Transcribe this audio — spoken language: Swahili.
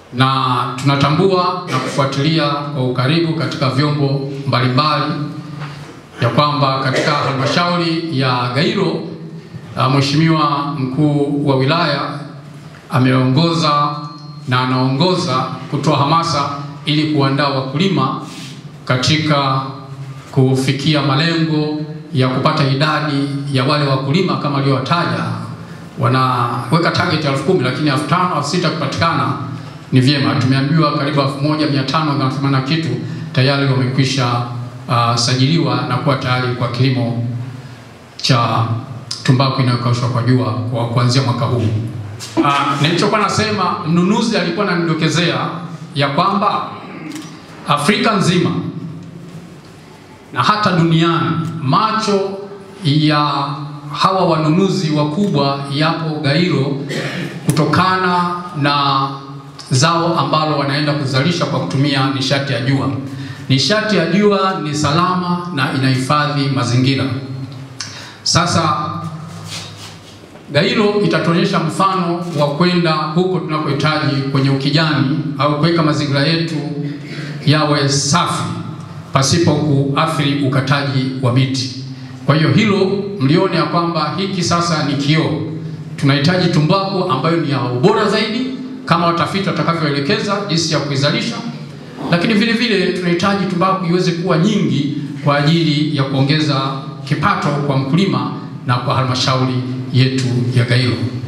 na tunatambua na kufuatilia kwa ukaribu katika vyombo mbalimbali ya kwamba katika halmashauri ya Gairo uh, Mheshimiwa mkuu wa wilaya ameongoza na anaongoza kutoa hamasa ili kuandaa wakulima katika kufikia malengo ya kupata idadi ya wale wakulima kama aliyowataja. Wanaweka target elfu kumi lakini elfu tano elfu sita kupatikana ni vyema. Tumeambiwa karibu elfu moja mia tano na themanini na kitu tayari wamekwisha uh, sajiliwa na kuwa tayari kwa kilimo cha tumbaku inayokaushwa kwa jua kwa kuanzia mwaka huu. Uh, nilichokuwa nasema, mnunuzi alikuwa ananidokezea ya kwamba Afrika nzima na hata duniani macho ya hawa wanunuzi wakubwa yapo Gairo kutokana na zao ambalo wanaenda kuzalisha kwa kutumia nishati ya jua. Nishati ya jua ni salama na inahifadhi mazingira. Sasa Gairo itatuonyesha mfano wa kwenda huko tunakohitaji kwenye ukijani au kuweka mazingira yetu yawe safi pasipo kuathiri ukataji wa miti. Kwa hiyo hilo mlione ya kwamba hiki sasa ni kioo. Tunahitaji tumbaku ambayo ni ya ubora zaidi kama watafiti watakavyoelekeza jinsi ya kuizalisha, lakini vile vile tunahitaji tumbaku iweze kuwa nyingi kwa ajili ya kuongeza kipato kwa mkulima na kwa halmashauri yetu ya Gairo.